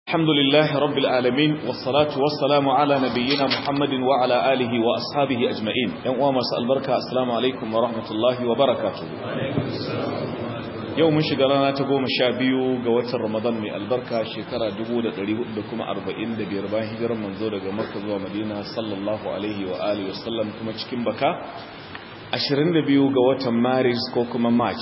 الحمد لله رب العالمين والصلاة والسلام على نبينا محمد وعلى آله وأصحابه أجمعين يوم أمس البركة السلام عليكم ورحمة الله وبركاته يوم شغلنا تقوم شابيو قوات رمضان من البركة شكرا دبودة لكم أربعين دبيربان هجر منزورة مركز ومدينة صلى الله عليه وآله وسلم كما تشكين بكا 22 ga watan maris ko kuma march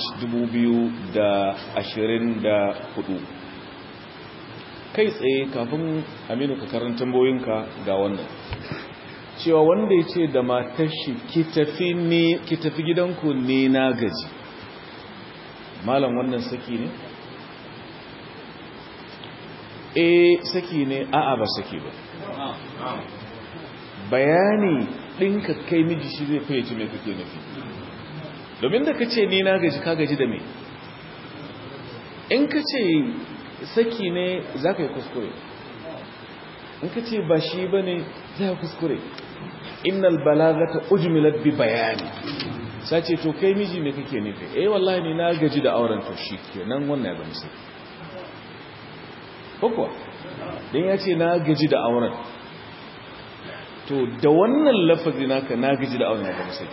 2024 kai tsaye kafin aminu ka karanta boyinka ga wannan cewa wanda ya ce da matar shi ki tafi gidanku ne na gaji malam wannan saki ne eh saki ne a'a ba saki ba bayani ɗinka kai miji shi zai fayyace mai kake nufi domin da ka ce ni na gaji ka gaji da me in ka ce saki ne za ka yi kuskure in ka ce ba shi ba ne za ka kuskure innal balagata ujmilat bi bayani sace to kai miji ne kake nufi eh wallahi ni na gaji da auren to shi kenan wannan ya zama sai ko kuwa dan ya ce na gaji da auren to da wannan lafazi naka na gaji da auren ya zama sai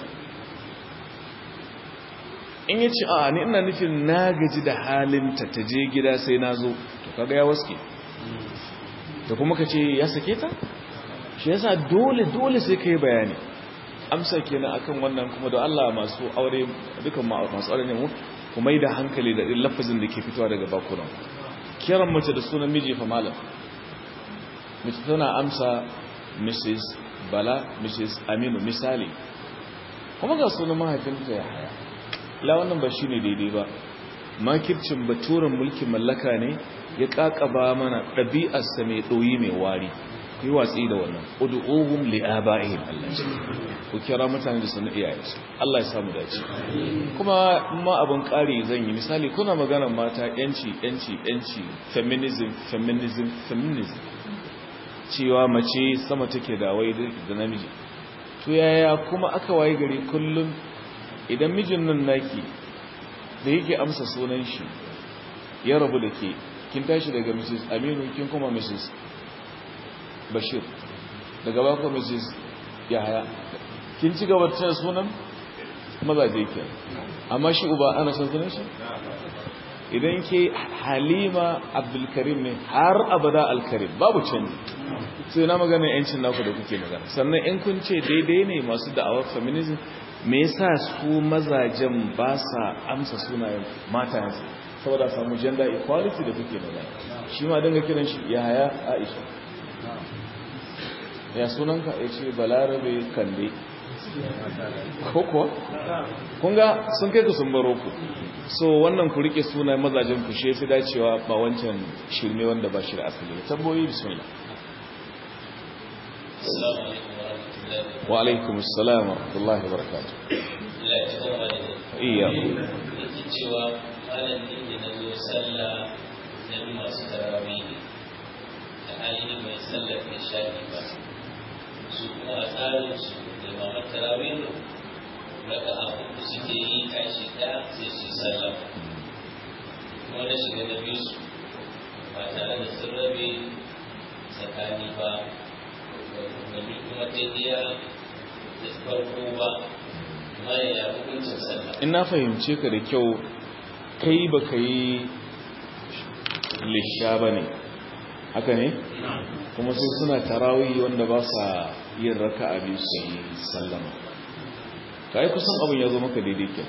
in ya ce a ni ina nufin na gaji da halinta ta je gida sai na zo to kaga ya waske da kuma ka ce ya sake ta shi yasa dole dole sai ka yi bayani amsa kenan akan wannan kuma da Allah masu aure dukan masu aure ne mu kuma yi da hankali da ɗin lafazin da ke fitowa daga bakunan kiran mace da sunan miji fa malam mace tana amsa mrs bala mrs aminu misali kuma ga sunan mahaifinta ya haya la wannan ba shine daidai ba makircin baturan mulkin mallaka ne ya kakaba mana ɗabi'arsa mai ɗoyi mai wari ku yi watsi da wannan ud'uhum li aba'ihim Allah ce ku kira mutane da sunan iyayensu Allah ya samu dace kuma ma abun ƙari zan yi misali kuna maganar mata yanci yanci yanci feminism feminism feminism cewa mace sama take da wai da namiji to yaya kuma aka waye gari kullum idan mijin nan naki da yake amsa sunan shi ya rabu da ke kin tashi daga mrs aminu kin kuma mrs bashir daga bako mrs yahaya kin ci gaba da sunan mazaje ke amma shi uba ana san sunan shi idan ke halima abdulkarim ne har abada alkarim babu canji sai na magana yancin naku da kuke magana sannan in kun ce daidai ne masu da'awar feminism me yasa su mazajen ba sa amsa sunayen matayensu saboda samu gender equality da kuke magana shi ma dinga kiran shi ya haya aisha ya sunanka ya ce balarabe kande koko kunga sun kai ku sun baro ku so wannan ku rike sunayen mazajen ku shi fi dacewa ba wancan shirme wanda ba shi da asali tamboyi bismillah wa alaikum assalam wa rahmatullahi wa barakatuh iya cewa malamin da na zo sallah na masu tarawih da ainihin mai sallar da shafi ba su kuma a tsarin su da mamar tarawih daga abu da suke yi tashi ɗaya sai su sallah kuma na shiga da biyu su ba tare da sun rabe tsakani ba domin kuma daidaiya da farko ba mara ya hukuncin sallah in na fahimce ka da kyau kai ba ka yi lisha ba ne haka ne kuma sai suna tarawih wanda ba sa yin raka a biyu su yi sallama ka yi kusan abin ya zo maka daidai kyau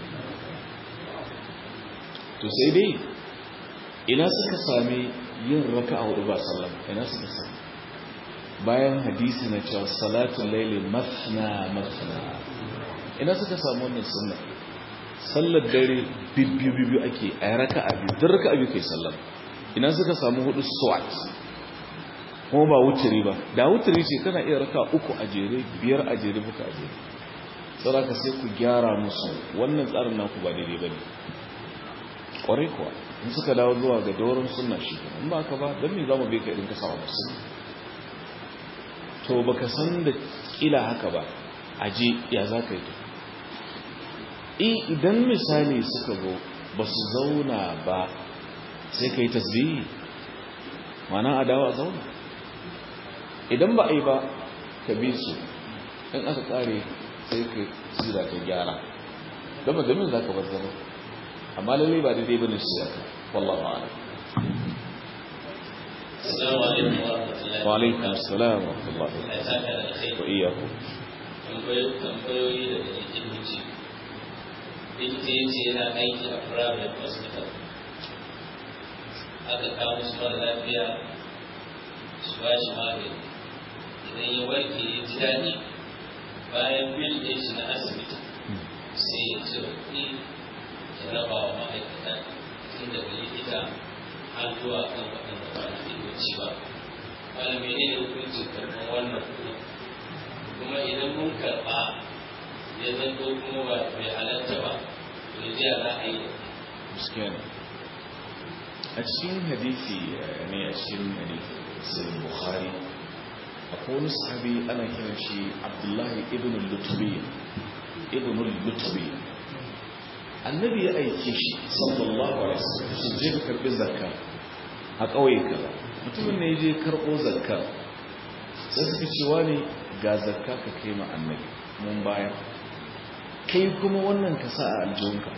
to sai dai ina suka sami yin raka a hudu ba sallama ina suka sami bayan hadisi na cewa salatun laili mafna mafna ina suka samu wannan sunna sallar dare bibbiyu ake a raka a biyu don raka a biyu kai sallar ina suka samu hudu swat kuma ba wuturi ba da wuturi ce kana iya raka uku a jere biyar a jere buka a jere sauraka sai ku gyara musu wannan tsarin naku ba daidai ba ne ƙwarai kuwa in suka dawo zuwa ga doron sunna shi in ba ka ba don me za mu bai ka irin ka sawa musu to baka san da kila haka ba aje ya za ka yi idan misali suka zo ba su zauna ba sai ka yi tasbihi mana a dawo a zauna idan ba a yi ba ka bi su in aka kare sai ka zira ka gyara don ba domin za ka bar zama amma lallai ba daidai bane su yaka wallahu a'lam Assalamu alaikum wa rahmatullahi wa alaikum assalam wa rahmatullahi Allah ya saka da alkhairi. wa iyyakum tambayoyi daga likitoci likita ya ce yana aiki a private hospital aka kawo su mara lafiya su ba shi magani idan ya warke ya ji daɗi bayan bil ɗin shi na asibiti sai ya ci kuɗi ya raba wa ma'aikata tun daga likita har zuwa kan waɗanda ba na likitoci ba wani menene hukuncin karɓar wannan kuɗi kuma idan mun karɓa ya zanto kuma ba bai halatta ba to ya ji a za a yi gaskiya ne a cikin hadisi ne a cikin hadisi sai bukhari akwai wani sahabi ana kiran shi abdullahi ibn lutubi ibn lutubi annabi ya aike shi sallallahu alaihi wasallam shi je ka karbi zakka a ƙauye kaza mutumin ne ya je karɓo zakka sai suka ce wani ga zakka ka kai ma annabi mun bayar kai kuma wannan ka sa a aljihunka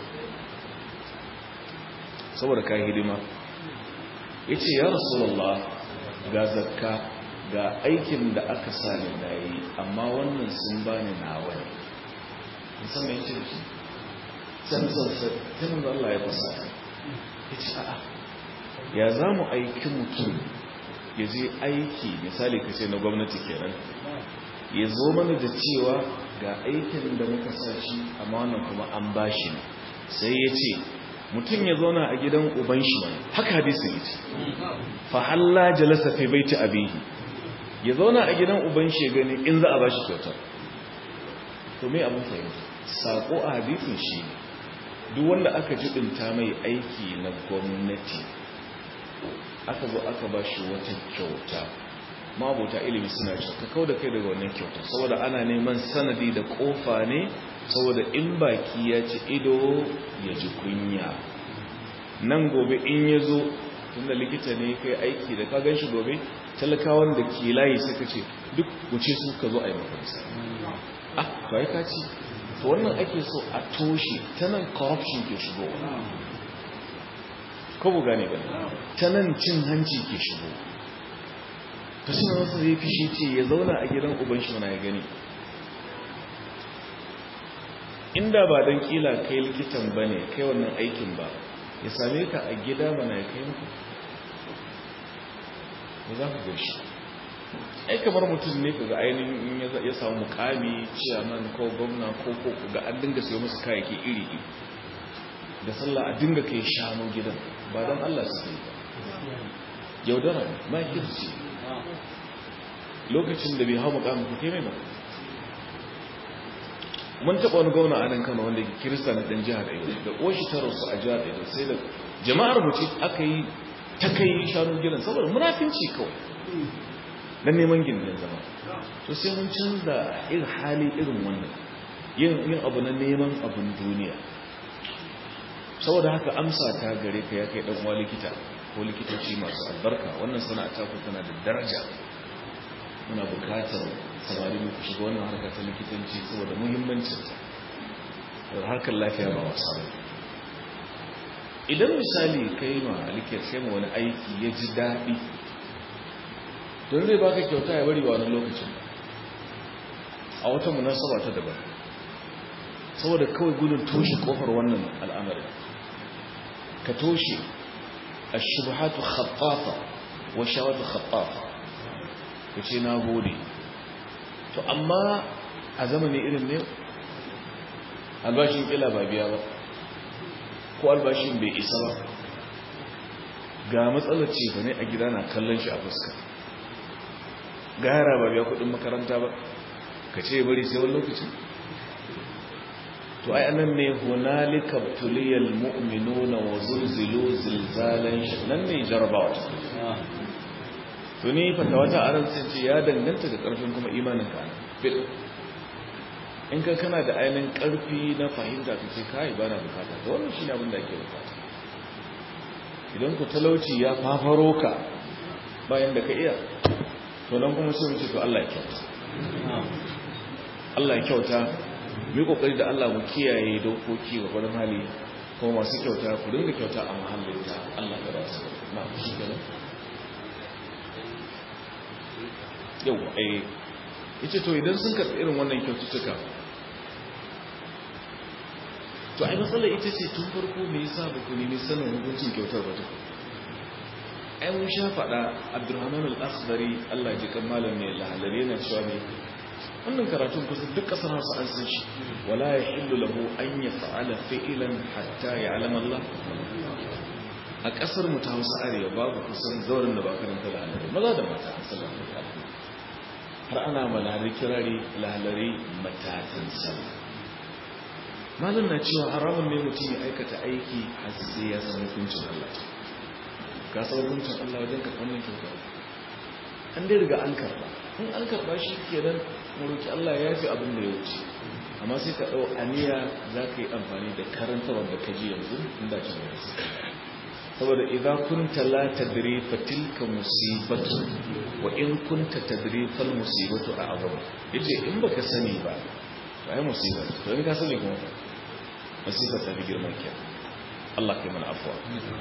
saboda ka hidima ya ce ya rasulallah ga zakka ga aikin da aka sa ni na yi amma wannan sun ba ni na wani musamman ya ce da shi can sassar tun da Allah ya fasa ya ce a'a ya za mu aiki mutum ya je aiki misali ka ce na gwamnati kenan ya zo mana da cewa ga aikin da muka sa shi amma wannan kuma an ba shi ne sai ya ce mutum ya zauna a gidan uban shi mai haka hadisin yace fa halla jalasa fi baiti abihi ya zauna a gidan uban shi gani in za a bashi kyautar to me abin fahimta sako a hadisin shi duk wanda aka jibinta mai aiki na gwamnati aka zo aka bashi wata kyauta mabuta ilimi suna cewa ka kau da kai daga wannan kyauta saboda ana neman sanadi da kofa ne saboda in baki ya ci ido ya ji kunya nan gobe in ya zo tunda likita ne kai aiki da ka gan shi gobe talakawan da ke layi suka ce duk wuce su ka zo a yi makamsa ah to ai ka ci to wannan ake so a toshe ta nan corruption ke shigo ko bu gane gani ta nan cin hanci ke shigo ta suna wasu zai fishi ce ya zauna a gidan uban shi ya gani inda ba don kila kai likitan ba ne kai wannan aikin ba ya same ka a gida mana ya kai muku ba za ku gashi ai kamar mutum ne ka ga ainihin ya samu mukami ciyaman ko gwamna ko ko ga an dinga sayo musu kayayyaki iri iri da sallah a dinga kai shanu gidan ba don Allah su yi ba yaudara ne makirci lokacin da bai hau mukamin ku kai mai ba mun taɓa wani gauna a nan kano wanda ke kirista na ɗan jihar ɗaya da ƙoshi ta rasu a jihar ɗaya sai da jama'ar mace aka yi ta kai shanu gidan saboda munafinci kawai don neman gindin zama to sai mun canza irin hali irin wannan yin yin abu na neman abin duniya saboda haka amsa ta gare ka ya kai ɗan uwa likita ko likitoci masu albarka wannan sana'a ta ku tana da daraja muna bukatar samari mu ku shiga wannan harka ta likitanci saboda muhimmancinta da harkar lafiya ba wasa ba idan misali kai ma likita sai ma wani aiki ya ji daɗi don zai baka kyauta ya bari ba wani lokacin a wata munasaba ta daban saboda kawai gudun toshe kofar wannan al'amarin ka toshe الشبهات خطافة والشهوات خطافة ka ce na gode to amma a zamani irin ne albashin kila ba biya ba ko albashin bai isa ba ga matsalar ce ba ne a gida na kallon shi a fuska ga yara ba biya kudin makaranta ba ka ce bari sai wani lokaci to ai anan ne hunalika tuliyal mu'minuna wa zulzilu zilzalan nan ne jarabawa to ni fata wata aran sun ce ya danganta da karfin kuma imanin ka bil in ka kana da ainihin karfi na fahimta ka ce kai bana bukata to wannan shine abin da ake bukata idan ku talauci ya fafaro ka bayan da ka iya to nan kuma sai mu ce to Allah ya kyauta Allah ya kyauta mu kokari da Allah mu kiyaye dokoki ga gurin hali kuma masu kyauta ku dinga kyauta a mahallin ta Allah ya ba su na shi kenan yau eh yace to idan sun karɓi irin wannan kyaututtuka to ai matsalar ita ce tun farko me yasa ba ku nemi sanin hukuncin kyautar ba tukun ai mun sha faɗa abdurrahman al-akhdari Allah ji kan malam ne lahalare yana cewa ne wannan karatun kusa duk kasar Hausa an san shi wala yahillu lahu an yaf'ala fi'lan hatta ya'lam Allah a kasar mu ta Hausa arewa babu kusan zaurin da ba karanta lahalare maza da mata sallallahu alaihi wasallam har ana malari kirari lahalare matatan sallah malam na cewa haramun ne mutum ya aikata aiki har sai ya san hukuncin Allah ka san hukuncin Allah wajen karɓar nan kyauta an dai riga an karɓa in an karɓa shi kenan mu roki Allah ya fi abin da ya wuce amma sai ka ɗau aniya za ka yi amfani da karantarwar da ka ji yanzu in da can yanzu saboda idan kunta la tadri fa tilka musibatu wa in kunta tadri fal musibatu a azam yace in baka sani ba to ai musiba to in ka sani kuma musiba ta fi girman ke Allah kai mana afwa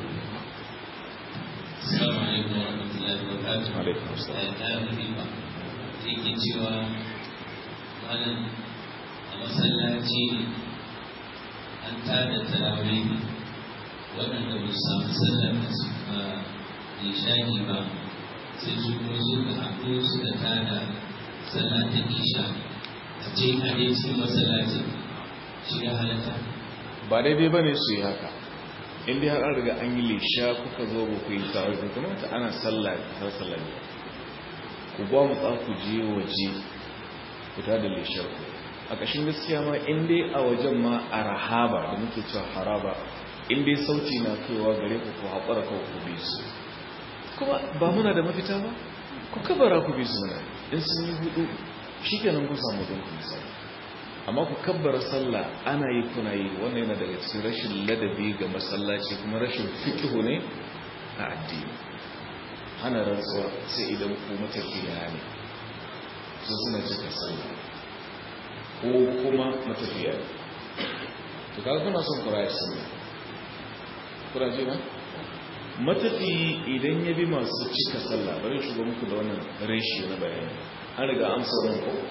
Assalamu alaikum wa rahmatullahi wa barakatuh. alaikum assalam Eh, ta muhimma. Yake cewa malam a masallaci an tada tarawih waɗanda ba su samu sallar da suka nishani ba sai su kuma suka haɗu suka tada sallah ta isha a ce a dai cikin masallacin shi ya halatta. ba daidai ba ne su yi haka inda har an riga an yi lisha kuka zo ba ku yi tare da kamata ana sallah har sallah ne ku ba mu tsa ku je waje ku ta da lishar ku a ƙashin gaskiya ma in dai a wajen ma a rahaba da muke cewa haraba in dai sauti na kaiwa gare ku ku haƙura kawai ku bi su kuma ba muna da mafita ba ku kabara ku bi su na in sun yi hudu shi kenan kun samu don ku misali amma ku kabbara sallah ana yi kuna yi wannan yana daga cikin rashin ladabi ga masallaci kuma rashin fikihu ne a addini hana rantsuwa sai idan ku matafiya ne su suna cika sallah ko kuma matafiya ne to kaga kuna son kura ya sallah kura ji na matafi idan ya bi masu cika sallah bari shiga muku da wannan reshi na bayani an riga amsa wannan ko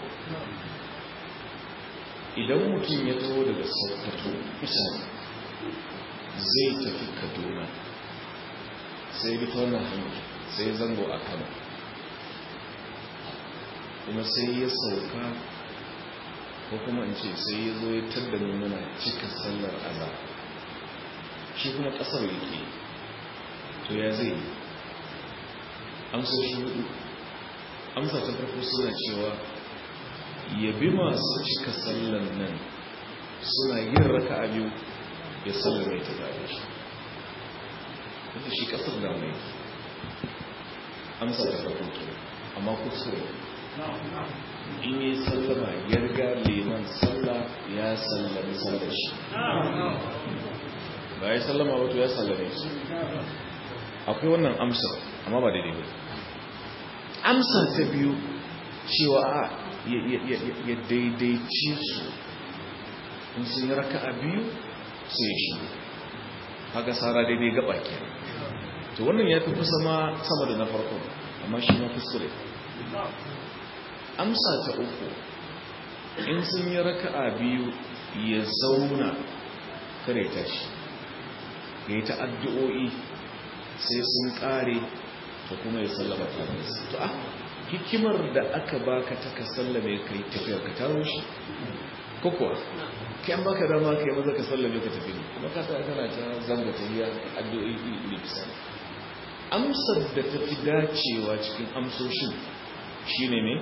idan mutum ya taho daga sokoto misali zai tafi kaduna sai bi ta wannan hanyar sai zango a kano kuma sai ya sauka ko kuma in ce sai ya zo ya tadda muna cika sallar aza shi kuma kasar yake to ya zai yi amsoshi hudu amsa ta farko suna cewa yabi masu cika sallan nan suna yin raka a biyu ya sallame ta zaɓe shi wanda shi ƙasar da mai amsa ta farko ke amma kuskure in yi sallama ya riga liman salla ya sallami sallar shi ba ya sallama wato ya sallame shi akwai wannan amsa amma ba daidai ba amsa ta biyu cewa a ya daidaici su in sun yi raka a biyu sai shi haka tsara daidai gaba ke to wannan ya fi kusa ma sama da na farko amma shi ma kuskure amsa ta uku in sun yi raka a biyu ya zauna kare tashi ya yi ta addu'o'i sai sun kare to kuma ya sallama tare da su to a hikimar da aka baka ta ka sallame kai tafiyar ka taro shi ko kuwa kai an baka dama kai maza ka sallame ka tafi ne kuma ka tsaya kana ta zanga tafiya addu'o'i ne bisa amsar da ta fi dacewa cikin amsoshin shine ne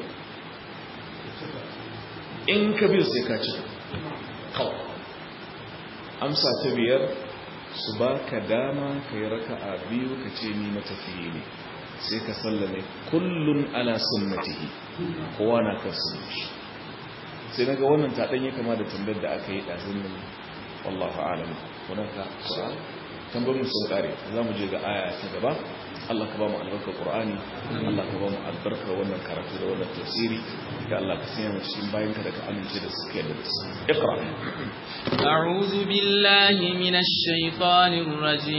in ka biyu sai ka ci kawai amsa ta biyar su ba ka dama ka yi raka a biyu ka ce ni matafiye ne sai ka sallame kullum ala sunnatihi kowa na kan sunnashi sai naga wannan ta danye kama da tambayar da aka yi dazun nan wallahu a'lam wannan ka su'al tambayar sun kare za mu je ga aya ta gaba Allah ka ba mu albarkar Qur'ani Allah ka ba mu albarkar wannan karatu da wannan tafsiri da Allah ka sanya mu cikin bayan ka da ka amince da suke da su iqra a'udhu billahi minash shaitanir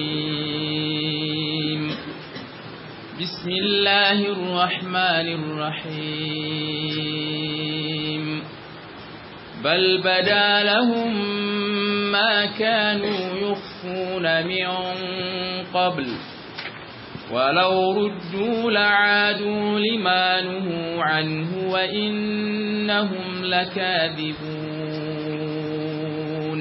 rajim bismillahir rahmanir rahim bal bada lahum ma kanu yukhfuna min qabl ولو ردوا لعادوا لما نهوا عنه وإنهم لكاذبون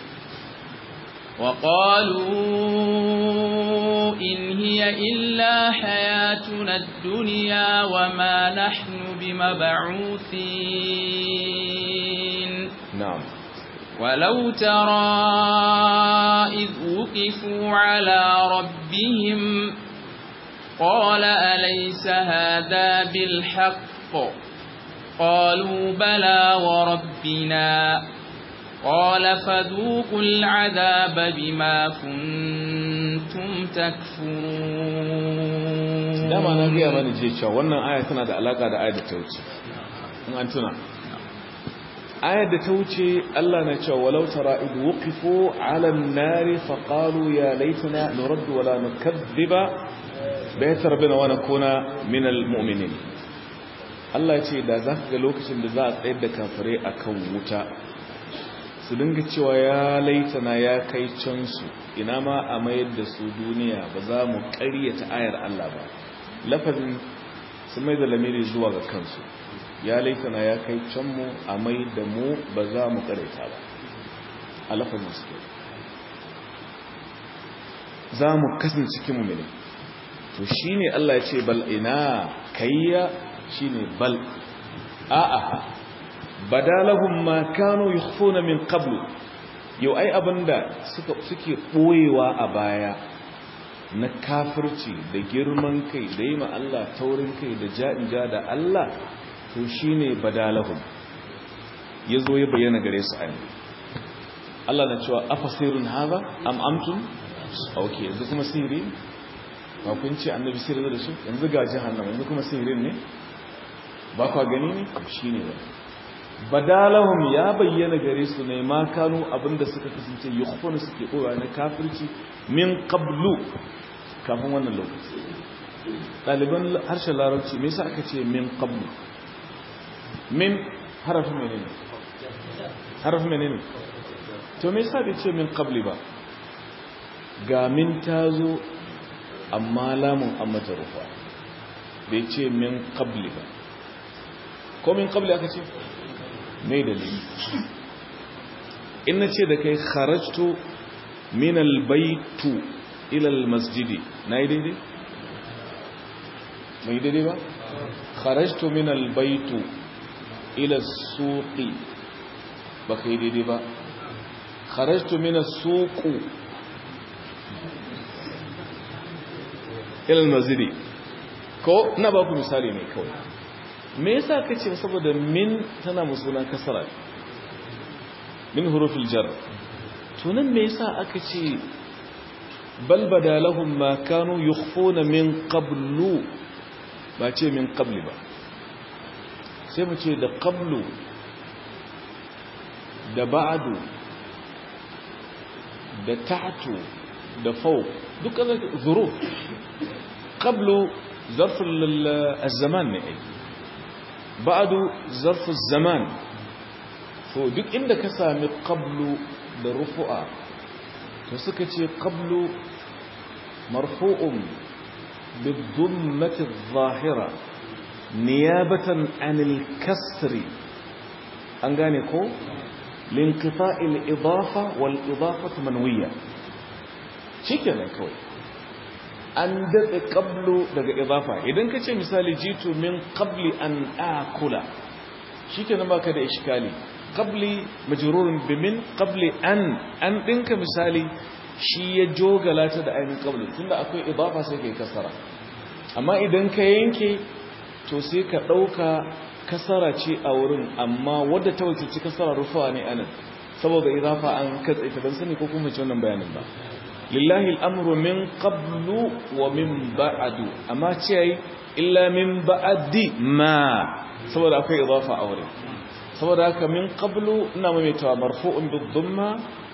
وقالوا إن هي إلا حياتنا الدنيا وما نحن بمبعوثين نعم ولو ترى إذ وقفوا على ربهم قال أليس هذا بالحق قالوا بلى وربنا قال فذوقوا العذاب بما كنتم تكفرون dama na gaya mana je cewa wannan aya tana da alaka da ayar da ta wuce in an tuna ayar da ta wuce Allah na cewa walau tara id wuqifu ala an-nari fa qalu ya laitana nuraddu wala nukadhiba baitar bina wa nakuna min al-mu'minin Allah ce da za ka ga lokacin da za a tsayar da kafirai akan wuta su dinga cewa ya laitana ya kai can su ina ma a mayar da su duniya ba za mu ƙaryata ayar Allah ba lafazin su mai da lamiri zuwa ga kansu ya laitana ya kai can mu a mai da mu ba za mu ƙaryata ba a lafazin su za mu kasance cikin mummuni to shine Allah ya ce bal ina kayya shine bal a'a badalahum ma kanu yukhfuna min qablu yau ai abinda suka suke boyewa a baya na kafirci da girman kai da yi ma Allah taurin kai da ja'ija da Allah to shine badalahum yazo ya bayyana gare su an Allah na cewa afasirun hadha am amtum okay yanzu kuma sihiri ba kun ce annabi sihiri da shi yanzu ga jahannama yanzu kuma sihirin ne ba kwa gani ne shi ne wani badalahum ya bayyana gare su ne ma kanu abinda suka kasance yukhfuna suke kowa na kafirci min qablu kafin wannan lokaci ɗaliban harshen larabci me yasa aka ce min qablu min harafin menene harafin menene to me yasa bai ce min qabli ba ga min tazo amma lamun an mata rufa bai ce min qabli ba ko min qabli aka ce mai dalili in na ce da kai kharajtu min albaytu ila almasjidi na yi daidai? mai daidai ba? kharajtu min albaytu ila suqi ba ka yi daidai ba kharajtu min suqu ila almasjidi ko na ba ku misali ne kawai me yasa kace saboda min tana musuna kasara min hurufil jar to nan me yasa aka ce bal badalahum ma kanu yukhfuna min qablu ba ce min qabli ba sai mu ce da qablu da ba'du da ta'tu da fawq duka zuruf qablu zarf al-zaman ne ai ba'adu zarfu zaman to duk inda ka sami qablu da rufu'a to suka ce qablu marfu'un bidhummati adh-dhahira niyabatan 'anil kasri an gane ko linqita'i al-idafa wal idafatu manwiya shikenan kawai an daɗe ƙablo daga izafa idan ka ce misali jitu min ƙabli an akula shi ke nan baka da ishikali ƙabli majururin bimin ƙabli an an ɗinka misali shi ya jogala ta da ainihin ƙabli tunda akwai izafa sai ka yi kasara amma idan ka yanke to sai ka ɗauka kasara ce a wurin amma wadda ta wakilci kasara rufawa ne anan saboda izafa an katse ta ban sani ko kuma ci wannan bayanin ba lillahi al'amru min qablu wa min ba'adu amma ce yi illa min ba'adi ma saboda akwai idafa a wurin saboda haka min qablu ina maimaitawa marfu'un bidhumma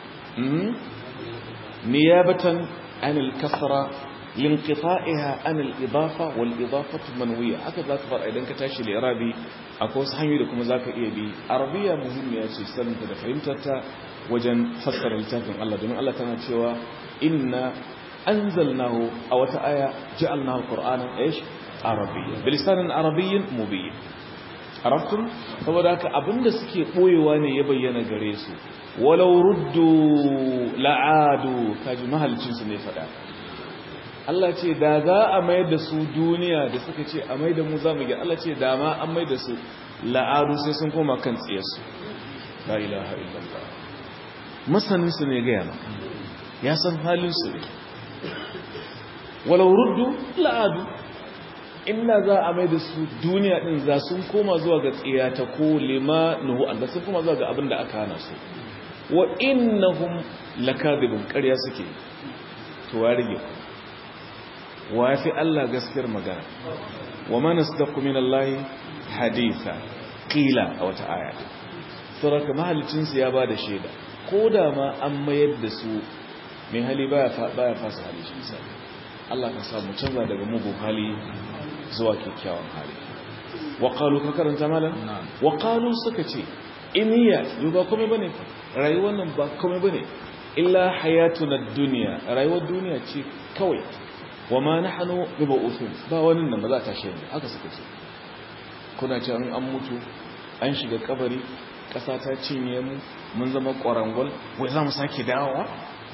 niyabatan an al-kasra linqita'iha an al-idafa wal idafatu manwiya haka zaka fara idan ka tashi li'irabi akwai wasu hanyoyi da kuma zaka iya bi arabiya muhimmiya ce saninta da fahimtarta wajen fassara littafin Allah domin Allah tana cewa inna anzalnahu a wata aya ja'alnahu qur'anan ايش arabiyyan bilisanin arabiyyin mubin arabtum saboda haka abinda suke boyewa ne ya bayyana gare su walau ruddu la'adu kaji mahalicin su ne fada Allah ce da za a mai da su duniya da suka ce a mai da mu za mu ga Allah ce da ma an mai da su la'adu sai sun koma kan tsiyarsu la ilaha illallah masanin su ne ga yana ya san halin su ne walau ruddu la'adu inda za a mai da su duniya din za sun koma zuwa ga tsiyata ko lima nuhu an sun koma zuwa ga abin da aka hana su wa innahum lakadibun ƙarya suke to wa rige wa fi Allah gaskiyar magana wa man asdaqu min Allah haditha qila a wata aya saraka mahalicin su ya bada shaida ko da ma an mayar da su mai hali baya baya fasa hali shi sai Allah ka samu canza daga mugun hali zuwa kyakkyawan hali waƙalu ka karanta malam waƙalu suka ce iniya yau ba kome bane rayuwar nan ba kome bane illa hayatuna duniya rayuwar duniya ce kawai wa ma nahnu bibauthun ba wani nan ba za ta shine haka suka ce kuna ce an an mutu an shiga kabari ƙasa ta cinye mu mun zama ƙwarangwal wai za mu sake dawowa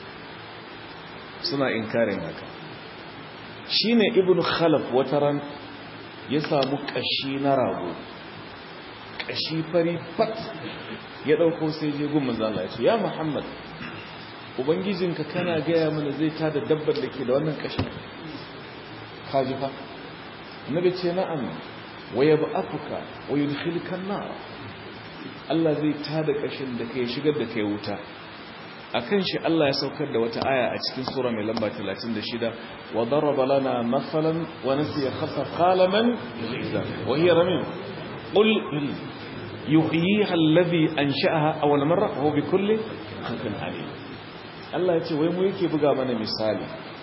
suna inkarin haka shine ibnu khalaf wataran ya samu kashi na rago kashi fari fat ya dauko sai je gun manzo Allah ya ce ya Muhammad ubangijinka kana gaya mana zai tada dabbar da ke da wannan kashi kaji fa annabi ce na'am wa yab'athuka wa yudkhiluka an-nar Allah zai tada kashin da kai shigar da kai wuta akan shi Allah ya saukar da wata aya a cikin sura mai lamba 36 wa daraba lana masalan wa nasiya khasa qala man wa hiya ramim qul yuhyiha alladhi ansha'aha awwal marra wa huwa bikulli khalqin alim Allah ya ce wai mu yake buga mana misali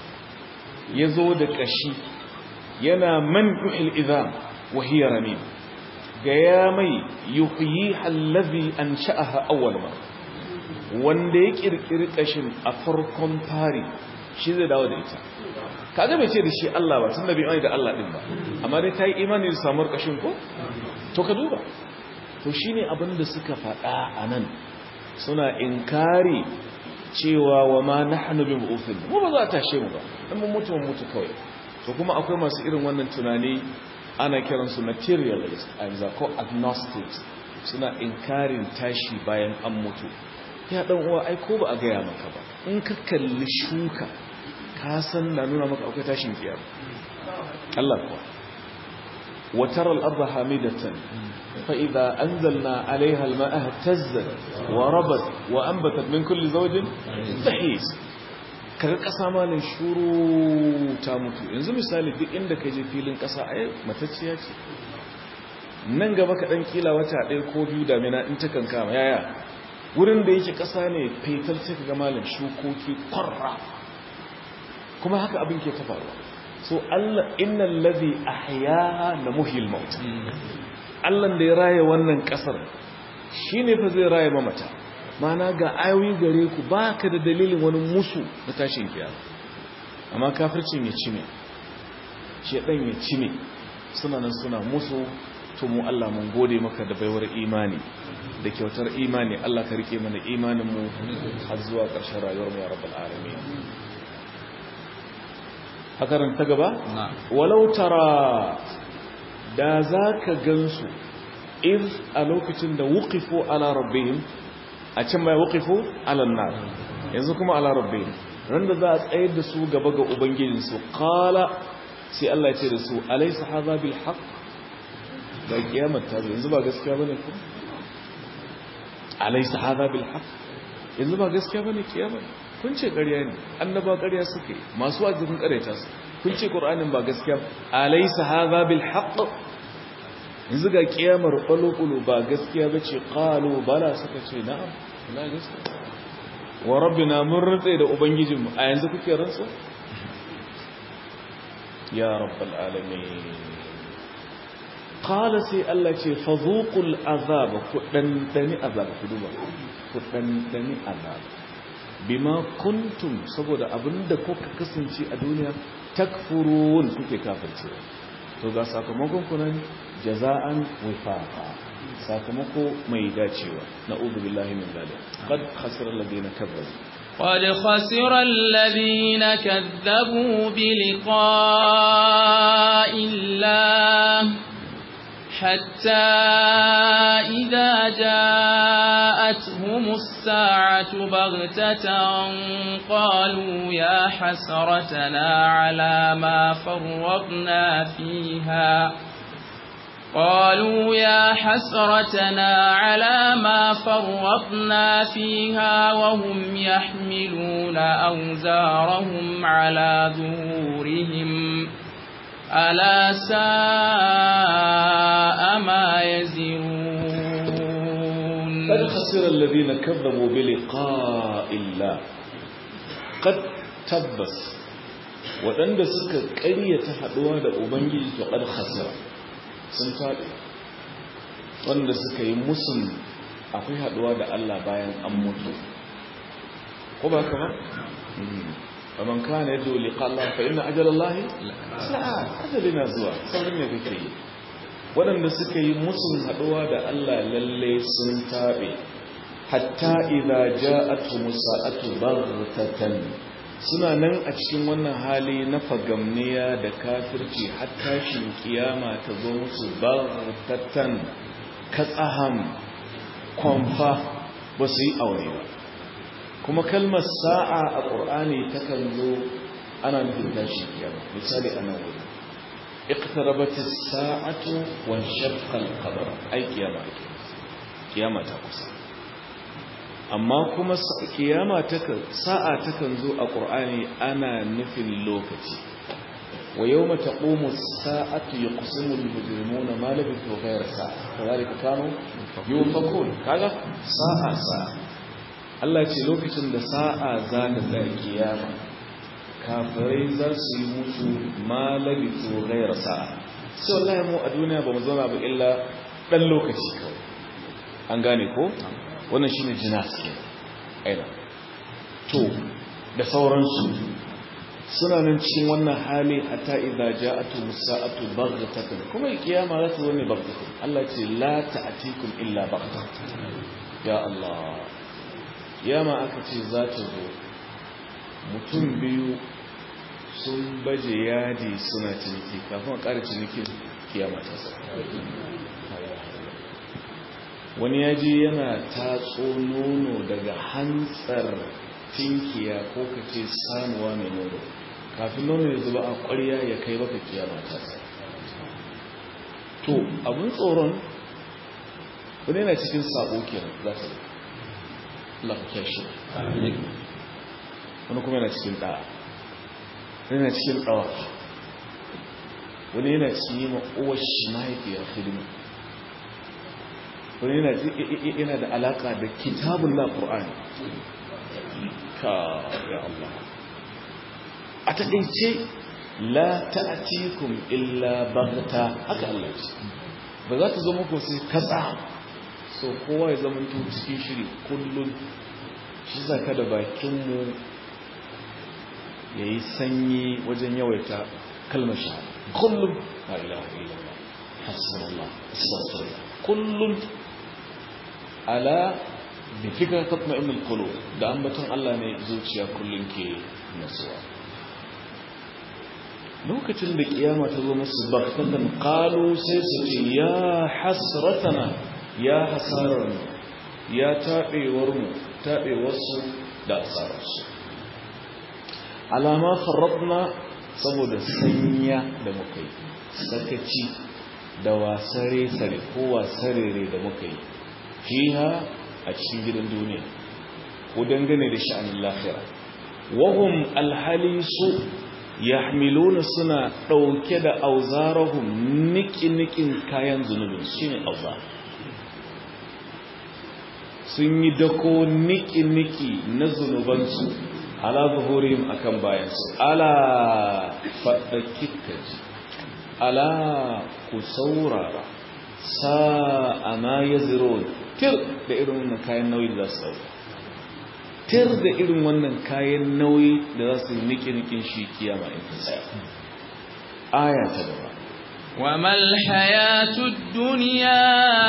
yazo da kashi yana man yuhil idham wa hiya ramim ga ya mai yuhyiha alladhi ansha'aha awwal marra wanda ya kirkiri kashin a farkon fari shi zai dawo da ita kaga bai ce da shi Allah ba tun da bai da Allah din ba amma dai ta yi imani da samuwar kashin ko to ka duba to shine abin da suka faɗa a nan suna inkari cewa wa ma nahnu bi mu'ufin mu ba za ta tashe mu ba dan mun mutu mun mutu kawai to kuma akwai masu irin wannan tunani ana kiransu materialist and ko agnostics suna inkarin tashi bayan an mutu ya dan uwa ai ko ba a gaya maka ba in ka kalli shuka ka san na nuna maka akwai tashin kiyama Allah kuwa wa tara al-ardha hamidatan fa idha anzalna 'alayha al-ma'a ihtazzat wa rabat wa anbatat min kulli zawjin bahis kaga kasa malin shuru ta mutu yanzu misali duk inda ka je filin kasa ai matacciya ce nan gaba ka dan kila wata ɗaya ko biyu damina in ta kankama yaya wurin da yake ƙasa ne fetal sai ka ga malin shukoki kwarra kuma haka abin ke ta faruwa so Allah innal ladhi ahyaha la muhyil maut Allah da ya raye wannan ƙasar shine fa zai raye mamata mana ga ayoyi gare ku baka da dalilin wani musu na tashin kiyama amma kafircin ya cime shedan ya cime suna nan suna musu to mu Allah mun gode maka da baiwar imani da kyautar imani Allah ka rike mana imanin mu har zuwa ƙarshen rayuwar mu ya rabbal alamin hakaran ta gaba walau tara da zaka gansu iz a lokacin da wuqifu ala rabbihim a can bai wuqifu ala nar yanzu kuma ala rabbihim ran da za a tsayar da su gaba ga ubangijinsu qala sai Allah ya ce da su alaysa hadha bil haqq da kiyamar ta yanzu ba gaskiya bane ko alaysa hadha bil haqq yanzu ba gaskiya bane kiyama kun ce ƙarya ne annaba ƙarya suke masu wa'azi kun ƙaryata su kun ce qur'anin ba gaskiya alaysa hadha bil haqq yanzu ga kiyamar qalqulu ba gaskiya bace qalu bala suka ce na'am la gaskiya wa rabbina mun rantsa da ubangijinmu a yanzu kuke rantsa ya rabbal alamin qala sai Allah ce fadhuqul azab ku dandani azab ku duba ku dandani azab bima kuntum saboda abinda kuka kasance a duniya takfurun kuke kafirce to ga sakamakon ku nan jaza'an wifaqa sakamako mai dacewa na'udhu billahi min zalik qad khasira alladhina kazzabu قد خسر الذين كذبوا بلقاء الله حتى إذا جاءتهم الساعة بغتة قالوا يا حسرتنا على ما فرطنا فيها قالوا يا حسرتنا على ما فرطنا فيها وهم يحملون أوزارهم على ظهورهم ألا ساء ما يزرون قد خسر الذين كذبوا بلقاء الله قد تبس waɗanda suka ƙaryata haɗuwa da Ubangiji to ƙad khasira sun faɗi wanda suka yi musun akwai haɗuwa da Allah bayan an mutu ko ba kama? faman kana yadda liqa Allah fa inna ajalallahi sa'a ajalina zuwa saurin ne kake yi waɗanda suka yi musun haɗuwa da Allah lalle sun taɓe hatta idza ja'atu musa'atu baghtatan suna nan a cikin wannan hali na fagamniya da kafirci har tashin kiyama ta zo musu baghtatan katsaham kwamfa ba su yi aure ba kuma kalmar sa'a a ƙur'ani takan zo ana nufin tashi kiyama misali a nan wuri iqtarabat as-sa'atu wa shaqqa al-qamar ai kiyama ake kiyama ta kusa amma kuma kiyama takan sa'a takan zo a ƙur'ani ana nufin lokaci wa yawma taqumu as-sa'atu yaqsimu al-mujrimuna ma labithu ghayra sa'a kadhalika kanu yufakun kaga sa'a sa'a Allah ce lokacin da sa'a za ta tsaya kiyama kafirai za su yi mutu ma labithu ghayra sa'a sai wallahi mu a duniya ba mu zauna ba illa dan lokaci kawai an gane ko wannan shine jinas ke aina to da sauransu suna nan cikin wannan hali hatta idza ja'atu musa'atu baghtatan kuma kiyama za ta zo ne baghtatan Allah ce la ta'tikum illa baghtatan ya Allah kiyama aka ce za ta zo mutum biyu sun baje yadi suna ciniki kafin a ƙara cinikin kiyama ta sa wani yaji yana tatso nono daga hantsar tinkiya ko ka ce sanuwa mai nono kafin nono ya zuba a ƙwarya ya kai baka kiyama ta to abin tsoron wani yana cikin sabo kenan za ta zai lafiya shi wani kuma yana cikin ɗa'a wani yana cikin ɗawa wani yana cikin yi ma'uwar shi mahaifiyar hidima wani yana da alaka da kitabun na ƙur'ani ka ya Allah a taƙaice la ta'atikum illa baghta haka Allah ce ba za ta zo muku sai katsa so kowa ya zama to cikin shiri kullum shi zaka da bakinmu yayi sanyi wajen yawaita kalmar shahada kullum la ilaha illallah hasbunallah astaghfirullah kullum ala bi fikra tatma'innul qulub da ambaton Allah ne zuciya kullun ke nasuwa lokacin da kiyama ta zo musu baktatan qalu sai su ce ya hasratana ya hasarar mu ya tabewar mu tabewar su da asarar su alama farradna saboda sanya da muka yi sakaci da wasare sare ko wasarere da muka yi fiha a cikin gidan duniya ko dangane da sha'anin lafiya wahum alhali su yahmiluna suna ɗauke da auzarahum niki-nikin kayan zunubin shi ne auzar sun yi dako niki-niki na zunubansu ala zuhurim akan bayansu ala faɗaƙiƙaji ala ku saurara sa'a ma ya ziro tir da irin wannan kayan nauyi da za su sauka tir da irin wannan kayan nauyi da za su niki-nikin shi kiyama in ta tsaya aya ta gaba وما الحياة الدنيا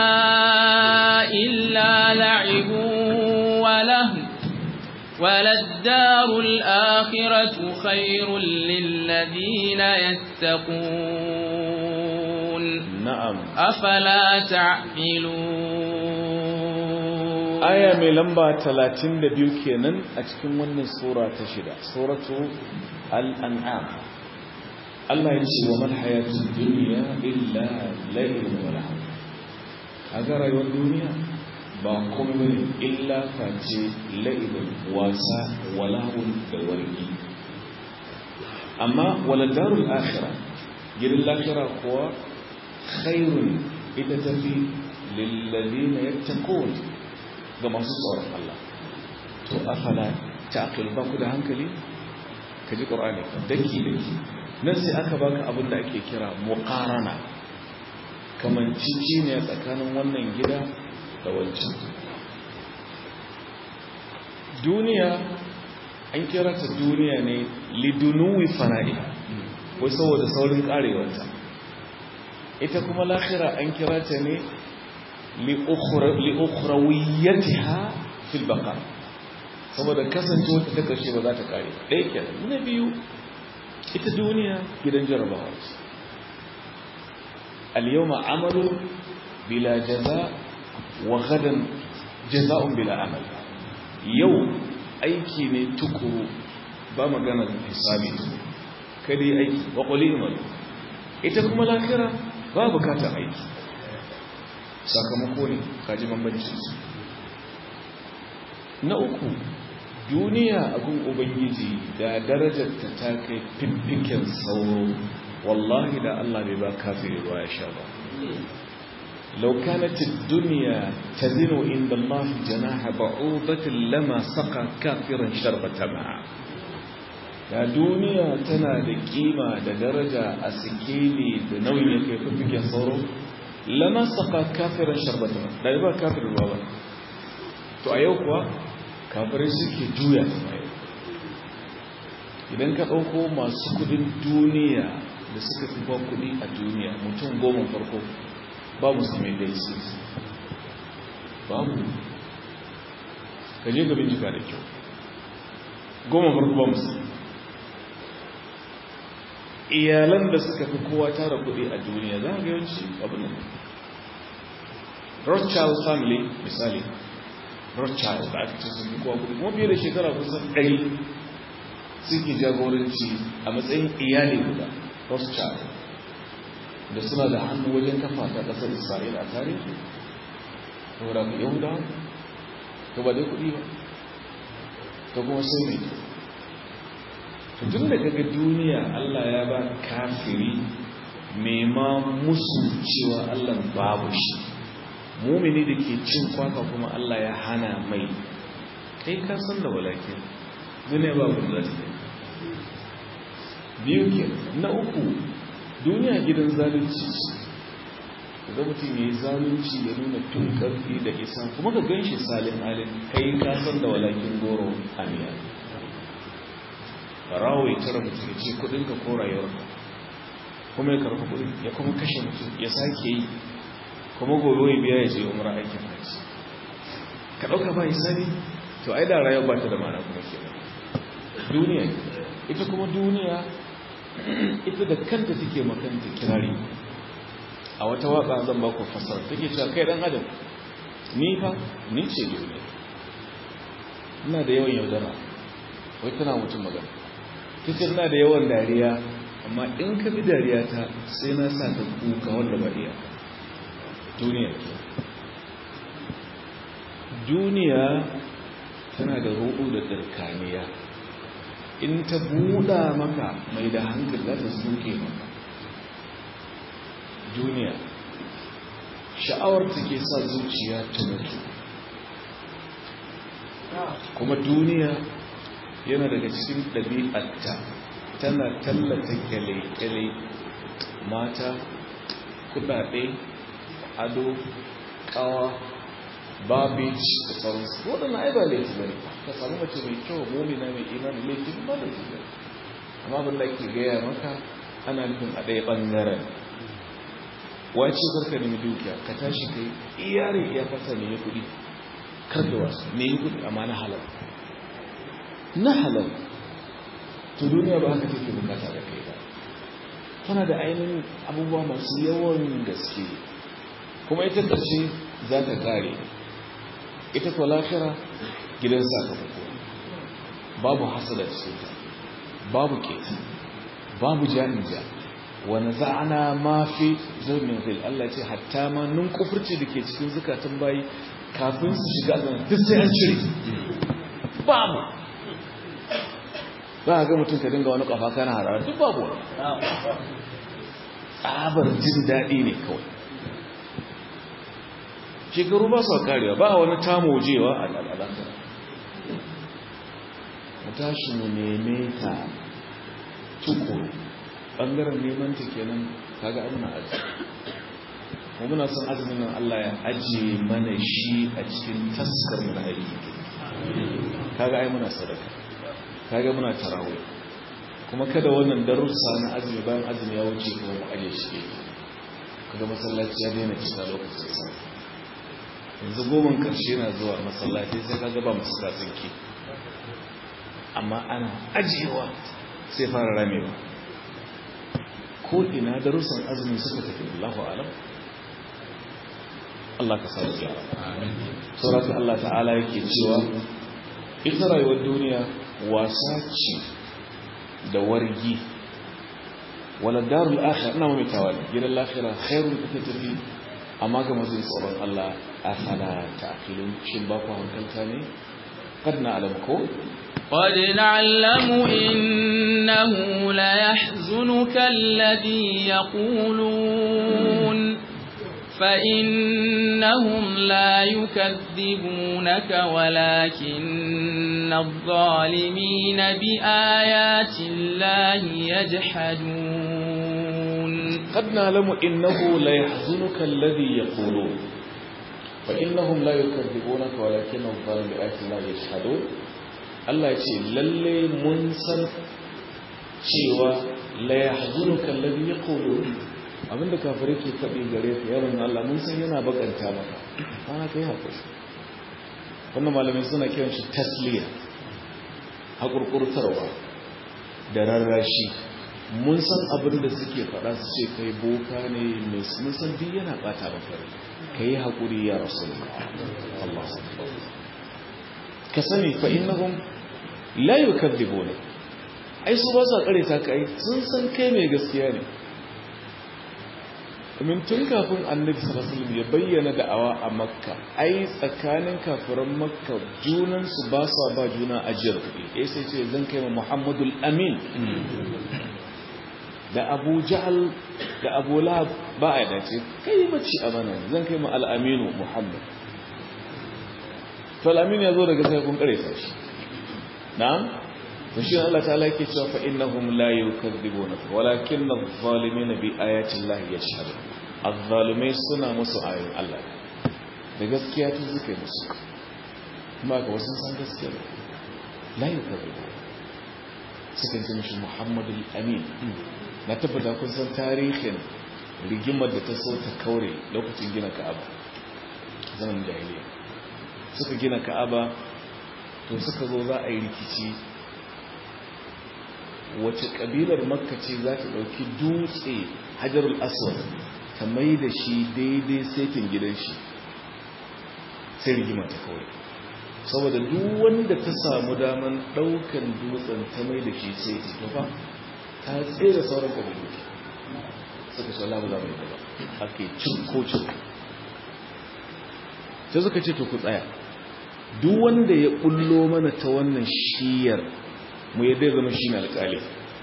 إلا لعب ولهو وللدار الآخرة خير للذين يتقون na'am أفلا تعقلون aya mai lamba 32 kenan a cikin wannan sura ta shida suratu al-an'am Allah ya ce wa man hayatud dunya illa la'ibun wa lahu kaga rayuwar duniya ba komai bane illa face la'ibun wasa wa lahun da wargi amma wala darul akhirah gidan lahira kuwa khairun ita tafi lil ladina yattaqun ga masu tsoron Allah to afala ta'qil ba ku da hankali ka ji qur'ani daki daki nan sai aka baka abin da ake kira muqarana kaman cici ne tsakanin wannan gida da wancan duniya an kira ta duniya ne lidunuwi fana'i wai saboda saurin karewarta ita kuma lahira an kira ta ne li'ukhrawiyyatiha fil baqa saboda kasancewa ta karshe ba za ta kare ɗaya kenan na biyu ita duniya gidan jarabawa ce al-yawma amalu bila jaza wa gadan jaza'un bila amal yau aiki ne tukuru ba magana hisabi kada yi aiki wa qulil ita kuma lahira ba bukatar aiki sakamako ne kaji bambancin su na uku duniya abin ubangiji da darajarta ta kai fiffiken sauro wallahi da Allah bai ba kafiri ruwa ya sha ba لو كانت الدنيا تزن عند الله جناح بعوضة لما سقى كافرا شربة ماء da duniya tana da kima da daraja a sikeli da nauyin ya kai fiffiken sauro lama saka kafirin sharbata da ba kafirin ruwa ba to a yau kuwa kafirai suke juya ta mai idan ka ɗauko masu kudin duniya da suka fi ba kudi a duniya mutum goma farko ba musulmai da isi babu ka je ga bincika da kyau goma farko ba musulmai iyalan da suka fi kowa tara kudi a duniya za a ga yawanci abin nan rothschild family misali rothschild da aka ce sun fi kowa kudi kuma fiye da shekara kusan ɗari suke jagoranci a matsayin iyali guda rothschild da suna da hannu wajen kafa ta ƙasar isra'ila a tarihi saboda ka yahuda to ba dai kudi ba ta kuma sai mai tun da kaga duniya Allah ya ba kafiri mai ma musu cewa Allah babu shi mumini da ke cin kwaka kuma Allah ya hana mai kai ka san da walake duniya babu da ta biyu ke na uku duniya gidan zalunci da mutum ya yi zalunci ya nuna tun karfi da isa kuma ka gan shi salin halin kai ka san da walakin goro amiya barawo ya tara mutum ya ce kudinka ko rayuwarka kuma ya karfi kudin ya kuma kashe mutum ya sake yi kuma gobe ya biya ya je umar aikin haji ka ɗauka ba sani to ai da rayuwa ba ta da mana kuma ke duniya ita kuma duniya ita da kanta take makanta kirari a wata waka zan ba ku fasara take cewa kai dan adam ni fa ni ce duniya ina da yawan yaudara wai tana mutum magana cikin na da yawan dariya amma in ka bi dariya ta sai na sa ta kuka wanda ba iya duniya duniya tana da ruɗu da tsirkaniya in ta buɗa maka mai da hankali za ta suke maka duniya sha'awar ta ke sa zuciya ta mutu kuma duniya yana daga cikin ɗabi'arta tana tallata kyale-kyale mata kudade ado kawa babici da sauransu waɗanda ai ba laifi ba ne ka samu mace mai kyau momina mai imani laifi ba laifi ba amma abin da ke gaya maka ana nufin a ɗaya ɓangaren wace karka nemi dukiya ka tashi kai iyare iya fata ne ya kuɗi kar da wasu ne ya kuɗi amma na halal na halal to duniya ba haka take bukata da kai ba tana da ainihin abubuwa masu yawan gaske kuma ita ƙarshe za ta ƙare ita kuwa lafira gidan sakamako babu hasada cikinta babu keta babu ja'inja wani za'ana ma fi zaunin fil Allah ce hatta ma nun kufurci da ke cikin zukatan bayi kafin su shiga azan duk sai an cire babu za a ga mutum ka dinga wani kafa kana harara duk babu wani tsabar jin daɗi ne kawai shekaru ba su karewa ba wani tamojewa a al'adanta mu tashi mu neme ta tukuru ɓangaren neman ta kenan kaga abuna aji mu muna son azumin nan Allah ya ajiye mana shi a cikin taskar mu na aiki kaga ai muna sadaka kaga muna tarawih kuma kada wannan darussa na azumi bayan azumi ya wuce kuma mu aje shi kaga masallaci ya daina cika lokacin sa yanzu goman karshe na zuwa masallaci sai kaga ba musu tsinki amma ana ajiyewa sai fara ramewa ko ina darussan azumi suka tafi Allahu alam Allah ka sauke ya amin Allah ta'ala yake cewa ita rayuwar duniya wasa ce da wargi wala darul akhir ina mai tawali gidan lafira khairun ita tafi amma ga mazin tsoron Allah afala ta'qilun shin ba ku hankalta ne kad na alam ko قد نعلم إنه ليحزنك الذي يقولون فإنهم لا يكذبونك ولكن الظالمين بآيات الله يجحدون قد نعلم إنه ليحزنك الذي يقولون فإنهم لا يكذبونك ولكن الظالمين بآيات الله يجحدون Allah ya ce lalle mun san cewa la yahzunuka alladhi yaqulu abinda kafirai ke faɗi gare ka yaron Allah mun san yana bakanta maka ana kai hakuri wannan malamai suna kiran shi tasliya hakurkurtarwa da rarrashi mun san abin da suke faɗa su ce kai boka ne mun san duk yana bata maka kai hakuri ya rasulullah Allah ka sani fa innahum la yukadzibuna ai su ba sa kare ta kai sun san kai mai gaskiya ne domin tun kafin annabi sallallahu alaihi wasallam ya bayyana da'awa a makka ai tsakanin kafiran makka junan su ba sa ba juna ajiyar kuɗi eh sai ce zan kai ma muhammadul amin da abu jahal da abu lahab ba a dace kai mace amana zan kai ma al-aminu muhammad to al-amin ya zo daga sai kun kare ta shi na'am to shi Allah ta'ala yake cewa fa innahum la yukadzibunaka walakin adh-dhalimina bi ayati Allah yashhadun adh-dhalimai suna musu ayoyin Allah da gaskiya tun suke musu kuma ga wasu san gaskiya la yukadzibu sukan ce mishi Muhammadul Amin na tabbata kun san tarihin rigimar da ta so ta kaure lokacin gina Ka'aba zaman jahiliya suka gina Ka'aba to suka zo za a yi rikici wace kabilar makka ce za ta ɗauki dutse hajarul aswad ta mai da shi daidai setin gidan shi sai rigima ta kawai saboda duk wanda ta samu daman ɗaukan dutsen ta mai da shi seti to fa ta tsere sauran kabilu suka ce Allah ba za mu yi ba ake cin ko cin sai suka ce to ku tsaya duk wanda ya bullo mana ta wannan shiyar mu yadda zama shi ne alƙali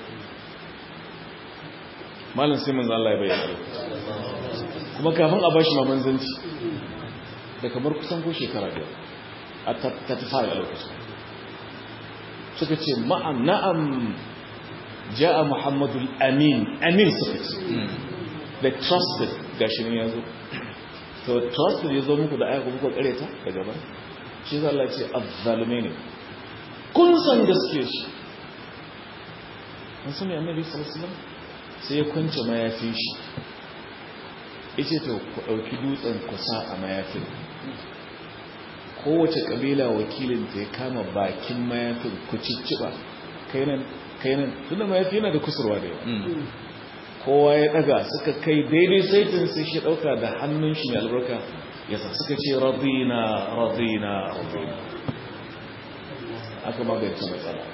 malam sai manzo Allah ya bayyana kuma kafin a bashi ma manzanci da kamar kusan ko shekara biyar a ta fara a lokacin suka ce ma'am na'am ja'a muhammadul amin amin suka ce the trusted gashi ne ya zo to trusted ya zo muku da aya kuma kuka kareta daga ba shi za Allah ce azzalume ne kun san gaske shi an sani annabi sallallahu alaihi wasallam sai ya kwance mayafin shi yace to ku dauki dutsen ku sa a mayafin kowace kabila wakilin ta ya kama bakin mayafin ku cicciba kainan kainan tunda mayafi yana da kusurwa da yawa kowa ya daga suka kai daidai saitin sai shi dauka da hannun shi mai albarka yasa suka ce radina radina radina aka magance matsala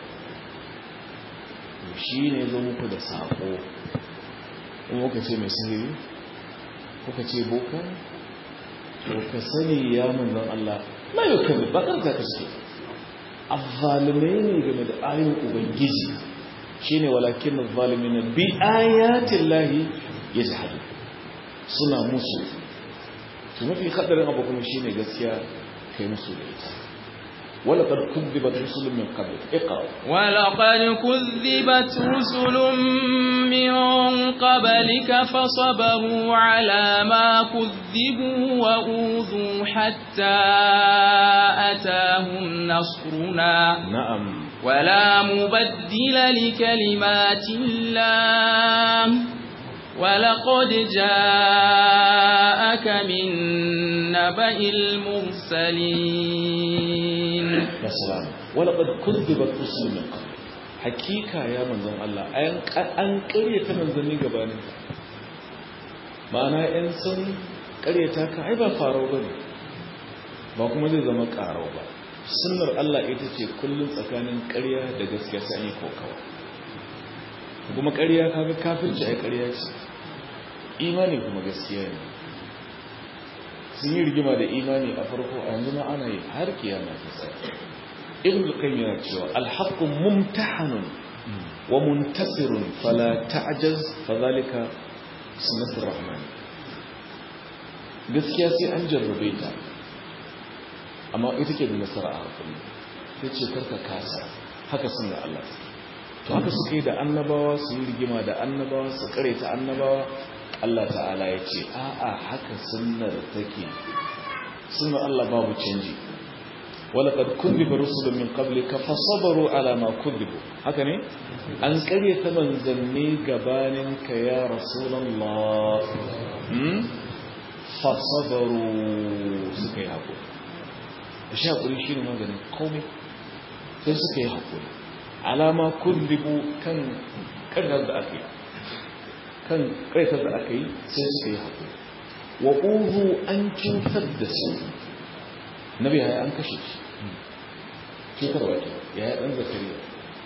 shi ne zo muku da sako in muka ce mai sihiri kuka ce boka to ka sani ya manzon Allah la yukalli ba kan ka kace azzalimai ne game da ayoyin ubangiji shine walakin azzalimin bi ayatin lahi yajhadu suna musu to mafi hadarin abu kuma shine gaskiya kai musu da ita ولقد كذبت رسل من قبل اقرأ ولقد كذبت رسل من قبلك فصبروا على ما كذبوا وأوذوا حتى أتاهم نصرنا نعم ولا مبدل لكلمات الله ولقد جاءك من نبأ المرسلين ya salam walaqad kuzzibat rusul min qabl hakika ya manzon Allah an an ƙaryata manzanni gabanin ka ma'ana in sun ƙaryata ka ai ba farau bane ba kuma zai zama ƙarau ba sunnar Allah ita ce kullum tsakanin ƙarya da gaskiya sai an yi kokawa kuma ƙarya kaga kafirci ai ƙarya ce imani kuma gaskiya ne sun yi rigima da imani a farko a yanzu ma ana yi har kiyama ta tsaya ibn al-qayyim yana cewa al-haqqu mumtahanun wa muntasirun fala ta'jaz fadhalika sunnatur rahman gaskiya sai an jarrabe ta amma ita ke da nasara a hakuri sai ce karka kasa haka sunna Allah to haka suka yi da annabawa su yi rigima da annabawa su kare ta annabawa Allah ta'ala ya ce a'a haka sunnar take sunnar Allah babu canji ولقد كذب رسل من قبلك فصبروا على ما كذبوا haka ne an karyata manzanni gabaninka ya rasulullah hmm fasabaru suka yi haƙuri shi haƙuri shi ne maganin komai sai suka yi haƙuri alama kuzibu kan ƙaryar da aka yi kan ƙaryar da aka yi sai suka yi haƙuri wa ƙuzu an cutar da su nabi ya an kashe shi cutarwa ke ya yi ɗan zakariya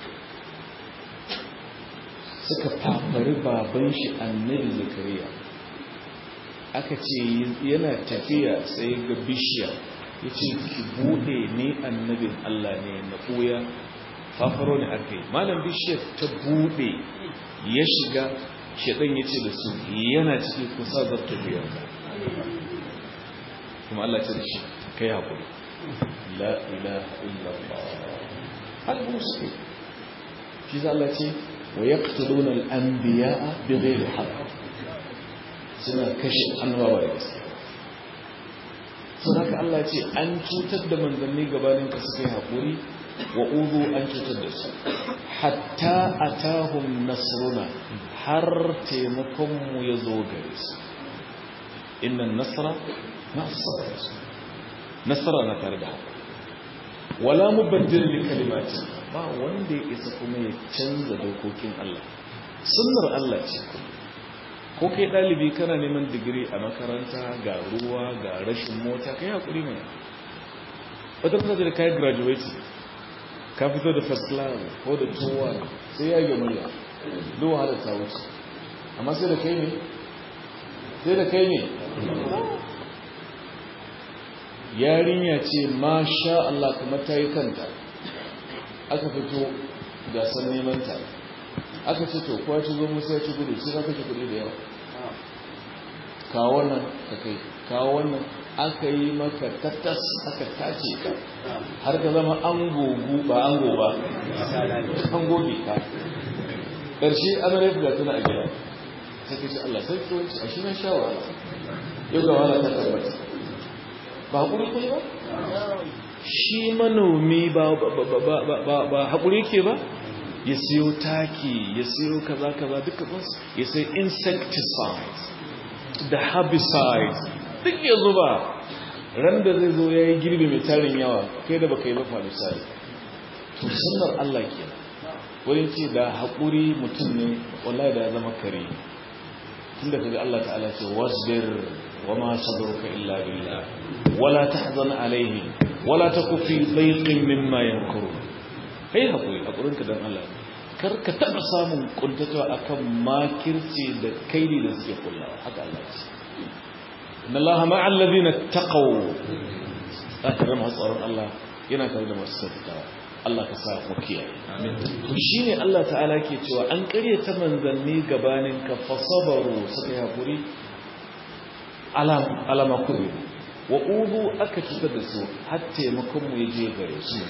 suka fafari baban shi annabi zakariya aka ce yana tafiya sai ga bishiya ya ce ki bude ne annabin Allah ne na ɓuya fafaro ne aka yi malam bishiyar ta bude ya shiga shaɗan ya ce da su yana ciki kusa zarta biyar kuma Allah ce da shi kai haƙuri la ilaha illallah haka suke shi za Allah ce wa yaqtuluna al-anbiya'a bighairi haqq suna kashe annabawa da gaske sun haka Allah ce an cutar da manzanni gabanin ka suka yi haƙuri wa uzu an cutar da su hatta atahum nasruna har taimakonmu ya zo gare su innan nasara na asara nasara na tare da haka wala mubaddil li kalimati ba wanda ya isa kuma ya canza dokokin Allah sunnar Allah ce ko kai dalibi kana neman digiri a makaranta ga ruwa ga rashin mota kai hakuri mai wata kusa da kai graduate ka fito da first class ko da towa sai ya yi murya duk wahala ta wuce amma sai da kai ne sai da kai ne yarinya ce masha Allah kuma ta yi kanta aka fito gasar neman ta aka ce to kowa ci zo musa ya ci gudu sai ka kashe kuɗi da yawa kawo wannan ka kai kawo wannan aka yi maka tattas aka tace ka har ka zama an gogu ba an ba an goge ka ƙarshe an rai da tana a gida sai ka ce Allah sai ki wanci a shi na sha wahala yau ga wahala ta tabbata ba haƙuri kai ba shi manomi ba ba haƙuri ke ba ya siyo taki ya siyo kaza kaza duka ba ya sai insecticides da herbicides duk ya zuba ran da zai zo ya yi girbi mai tarin yawa kai da baka yi ba misali to sunnar Allah ke wani ce da haƙuri mutum ne wallahi da ya zama kare tunda kaga Allah ta'ala ce wasbir wa ma sabruka illa billah wala tahzan alaihi wala taku fi dhayqin mimma yankuru kai haƙuri haƙurinka dan Allah kar ka taɓa samun kuntatawa akan makirci da kaidi da suke kullawa haka Allah ce inna Allah ma'a alladhina taqaw akram tsaron Allah yana tare da masu sadaka Allah ka sa mu kiyaye to shine Allah ta'ala ke cewa an ƙarya ta manzanni gabanin ka fasabaru suka yi hakuri alam alama kuri wa ubu aka cutar da su har taimakon mu je gare su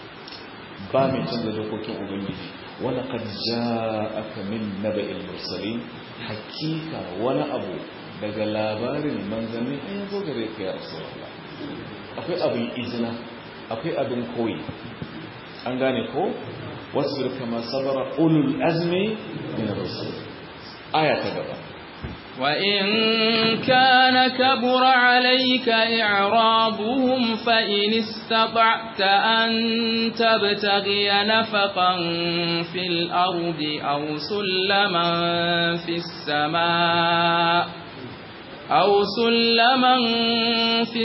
ba mai canza dokokin ubangiji wani qad ja'aka min naba'il mursalin hakika wani abu daga labarin manzanni an zo gare ka ya rasulullah akwai abin izina akwai abin koyi an gane ko wasbir kama sabara ulul azmi min ar-rusul aya ta gaba وإن كان كبر عليك إعرابهم فإن استطعت أن تبتغي نفقا في الأرض أو سلما في السماء أو سلما في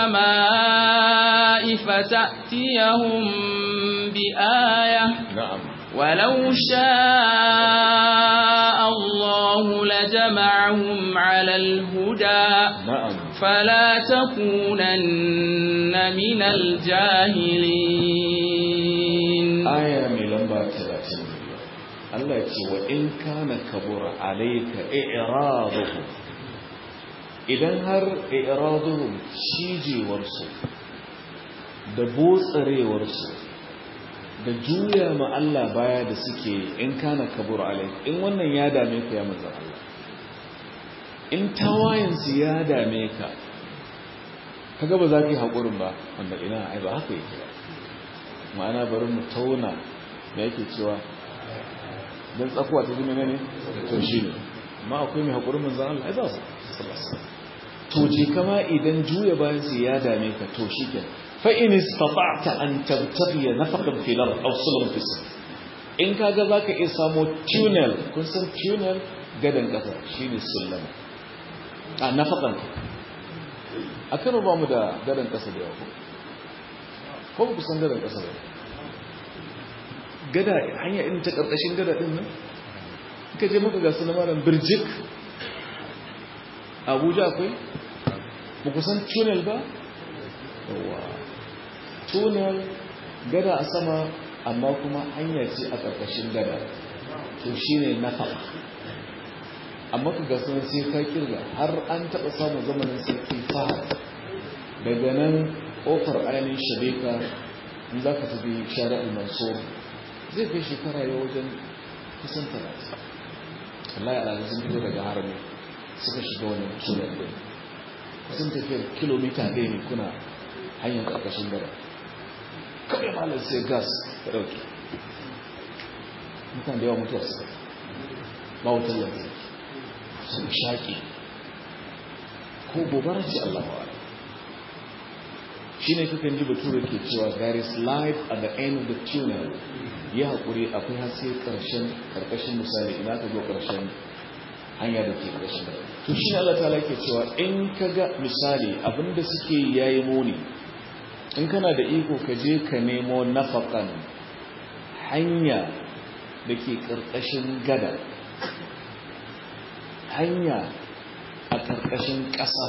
السماء فتأتيهم بآية na'am ولو شاء الله لجمعهم على الهدى na'am فلا تكونن من الجاهلين aya mai lamba 32 Allah ya ce wa in kana kabura alayka i'raduhum idan har i'raduhum cijewarsu da botsarewarsu da juya ma Allah baya da suke in kana kabura alayka in wannan ya dame ka ya manzo Allah in tawayensu ya dame ka kaga ba za ka yi haƙurin ba wanda ina ai ba haka yake ba ma'ana bari mu tauna da yake cewa don tsakuwa ta zama ne to shi ne amma akwai mai haƙurin manzan Allah ai ba su to je kama idan juya bayan su ya dame ka to shi ke fa in istata'ta an tabtaghi nafaqan fil ard aw sulman fis in kaga zaka iya samo tunnel kun san tunnel gadan kasa shine sullama a nafaqan a kano ba mu da gadan kasa da yawa ko ba ku san gadan kasa ba gada hanya irin ta karkashin gada din nan ka je maka gasu na malam birjik abuja akwai ba ku san tunnel ba yawa tunnel gada a sama amma kuma hanya ce a karkashin gada to shine nafaqa amma ka ga sun sai ka kirga har an taɓa samun zamanin sarki fahad daga nan ƙofar ainihin shabeka in za ka tafi shari'ar mansur zai kai shekara ya wajen kusan talatin Allah ya alaƙa sun fito daga harami suka shiga wani tunan ɗin kusan tafiyar kilomita ɗaya ne kuna hanyar ƙarƙashin gara kawai malar sai gas ya ɗauke mutane da yawa mutuwa suka ba wutar lantarki sun shaƙi ko gobara ce Allah wa shi ne kakan ji bature ke cewa there is light at the end of the tunnel ya haƙuri akwai haske ƙarshen ƙarƙashin misali ina ka zo ƙarshen hanya da ke ƙarshen da to shi ne Allah ta ke cewa in ka ga misali abinda suke yayi muni in kana da iko ka je ka nemo nafaƙan hanya da ke ƙarƙashin gada hanya a ƙarƙashin ƙasa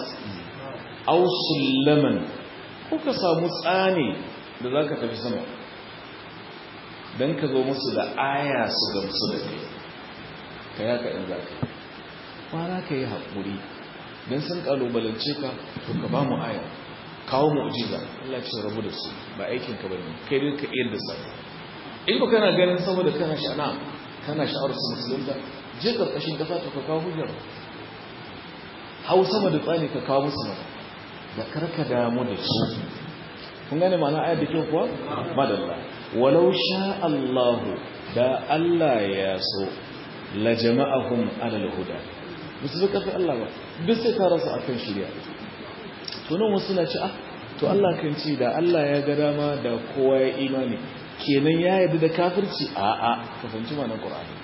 ausullaman ko ka samu tsani da za ka tafi sama don ka zo musu da aya su gamsu da kai ka yaka in za ka kwana ka yi haƙuri don sun ƙalubalance ka to ka ba mu aya kawo mu'jiza Allah ce rabu da su ba aikin ka bane kai dai ka iya da sa in ba kana ganin saboda kana sha'ana kana sha'awar su musulunta je karkashin kasa to ka kawo hujjar hau sama da tsani ka kawo musu mata da karka damu da su kun gane ma'ana ayar da kyau kuwa madalla walau sha Allahu da Allah ya so la jama'ahum alal huda musu bi kafi Allah ba duk sai ka rasa akan shirya to nan wasu na ci ah to Allah kan ci da Allah ya ga dama da kowa ya imani kenan ya yarda da kafirci a a ka fahimci ma'anar Qur'ani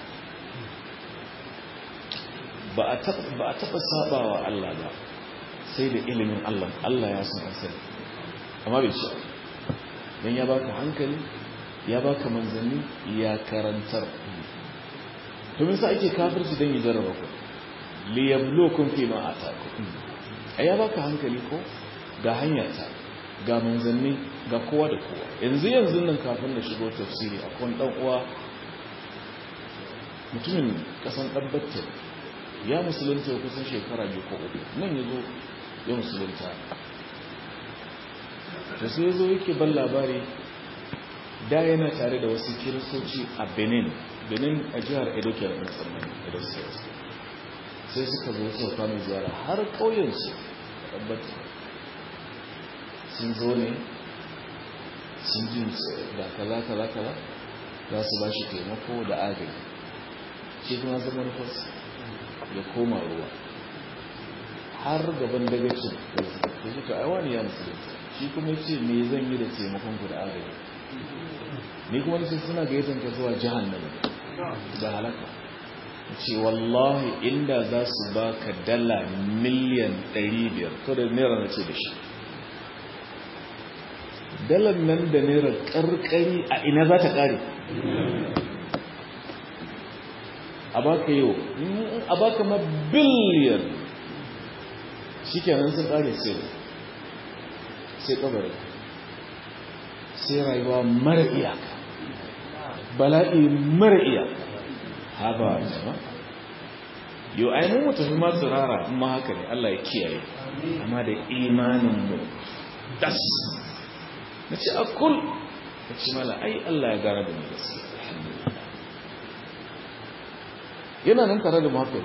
ba a taba ba a taba sabawa Allah ba sai da ilimin Allah Allah ya san asali amma bai ci dan ya baka hankali ya baka manzanni ya karantar to me yasa ake kafirci dan ya jarraba ku li yabluwakum fi ma atakum ai ya baka hankali ko ga hanyarta ga manzanni ga kowa da kowa yanzu yanzu nan kafin da shigo tafsiri akwai dan uwa mutumin kasan dabbatar ya musulunta kusan shekara biyu ko uku nan yazo ya musulunta da sai yazo yake ban labari da yana tare da wasu kiristoci a benin benin a jihar edo ke da musamman edo state sai suka zo suka kama ziyara har ƙauyensu tabbata sun zo ne sun ji da kaza kaza kaza za su ba shi taimako da agaji shi kuma zama nufarsa ya koma ruwa har gaban dagacin da su ta aiwa ne ya musulunta shi kuma ce me zan yi da taimakon ku da agaji ni kuma nace suna gayyatar ka zuwa jahannama da halaka ce wallahi inda za su ba ka dala miliyan 500 to da naira na ce da shi dalar nan da naira karkari a ina za ta kare a baka yau a baka ma biliyan shi kenan sun kare sai sai kabarin sai rayuwa mara iyaka bala'i mara iyaka haba jama yau ainihin mu tafi masu rara ma haka ne Allah ya kiyaye amma da imanin mu das na ce a kul na ce mala ai Allah ya gara da mu gaskiya yana nan tare da mafi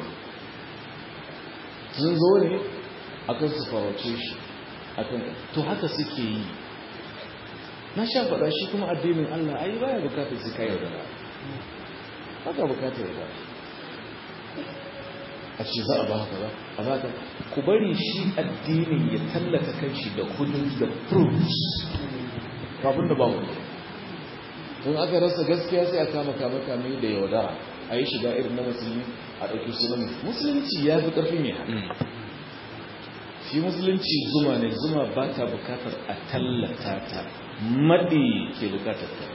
sun zo ne akan su farauce shi akan to haka suke yi na sha faɗa shi kuma addinin Allah ai baya bukatar su kai yaudara haka bukatar yaudara a ce za a ba haka ba a ba ka ku bari shi addinin ya tallata kanshi da kudin da proofs kafin da ba mu don aka rasa gaskiya sai a kama kama kame da yaudara a yi shiga irin na musulmi a ɗauki sunan musulunci ya fi ƙarfi mai hannu shi musulunci zuma ne zuma ba ta bukatar a tallata ta maɗi ke bukatar ta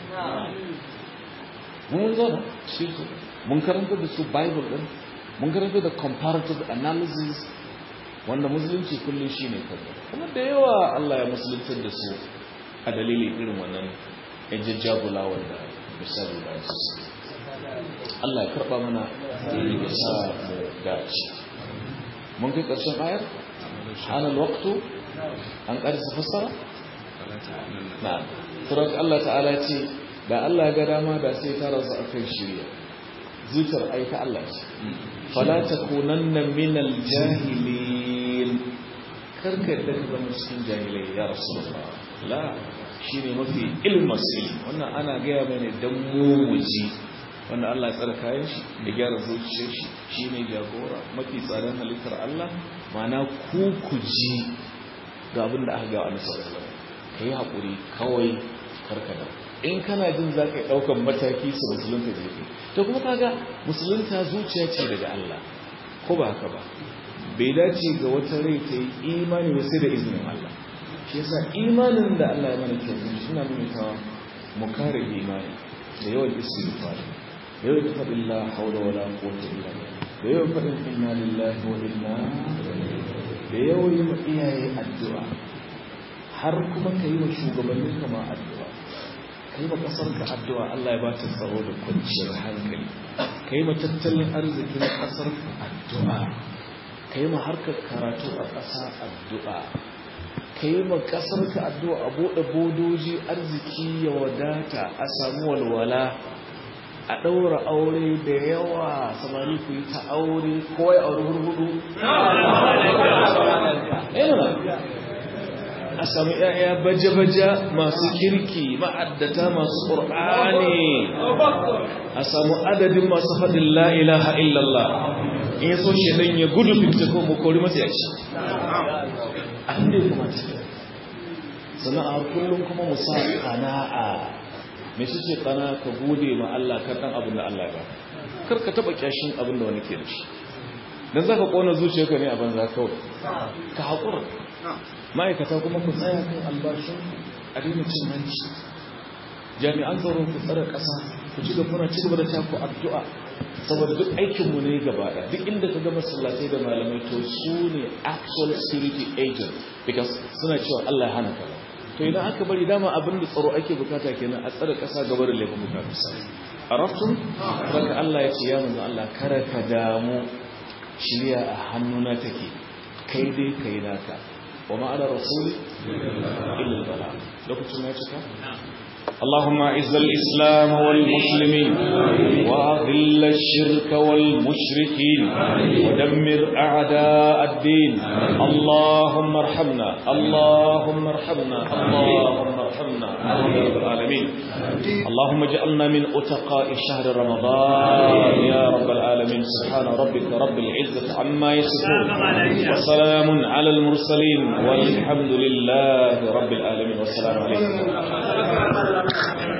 mun zama shi mun karanta da su bible ɗin mun karanta da comparative analysis wanda musulunci kullum shi ne kawai kuma da yawa Allah ya musuluntar da su a dalilin irin wannan yan jajjagula wanda misali da su Allah ya karɓa mana ya sa mu dace mun kai ƙarshen ayar hana waktu an ƙarisa fassara na surat Allah ta'ala ce da Allah ga dama da sai ta rasu a kan shirya zuciyar aika Allah ce fala takunanna minal jahilin karka da ka zama cikin jahilai ya rasulullah la shine mafi ilmin ilmi wannan ana gaya bane dan mu muji wanda Allah ya tsara kayan shi da gyara zuciyar shi shine jagora mafi tsadan halittar Allah mana ku ku ji ga abin da aka ga Annabi sallallahu alaihi wasallam kai hakuri kawai karkada in kana jin za ka yi ɗaukar mataki su musulunta jefi to kuma kaga musulunta zuciya ce daga Allah ko ba haka ba bai dace ga wata rai ta yi imani ba sai da izinin Allah shi yasa imanin da Allah ya mana kyau suna nuna tawa mu kare imani da yawan istighfar da yawan faɗin la haula wala quwwata illa billah da yawan faɗin inna lillahi wa inna da yawan yi ma iyaye addu'a har kuma ka yi wa shugabannin kama addu'a kai ma kasarka addu'a Allah ya ba ta tsaro da kwanciyar hankali kai ma tattalin arzikin kasarka addu'a kai ma harkar karatu a ƙasa addu'a kai ma kasarka addu'a a buɗe bodoji arziki ya wadata a samu walwala a ɗaura aure da yawa samari ku yi ta aure kawai aure hurhudu a sami ‘ya'ya baje-baje masu kirki ma'addata masu ƙur'ani a samu adadin masu faɗin la'ilaha illallah in ya so shaidan ya gudu fitako mu kori matsayaci abin da ya kuma ce sana'ar kullum kuma musa ƙana'a mai su ce ƙana ka gode ma Allah kan ɗan abin da Allah ba kar ka taɓa ƙyashin abin da wani ke da shi don za ka ƙona zuciyarka ne a banza kawai ka haƙura ma'aikata kuma ku tsaya kan albashin a daina cin hanci jami'an tsaro ku tsara ƙasa ku ci gaba kuna ci gaba da taku addu'a saboda duk aikinmu ne gaba ɗaya duk inda ka ga masallatai da malamai to su ne actual security agent because suna cewa Allah ya hana ka to idan aka bari dama abin da tsaro ake bukata kenan a tsare ƙasa gaba da laifin mutane arabtum baka Allah ya ce ya manzo Allah kara ka damu shirya a hannuna take kai dai kai naka وما على رسول إلا البلاغ لو كنت ما يتكى اللهم اعز الإسلام والمسلمين وأذل الشرك والمشركين ودمر أعداء الدين اللهم ارحمنا اللهم ارحمنا اللهم ارحمنا يا رب العالمين اللهم اجعلنا من أتقاء شهر رمضان يا رب العالمين سبحان ربك رب العزة عما يصفون وسلام على المرسلين والحمد لله رب العالمين والسلام عليكم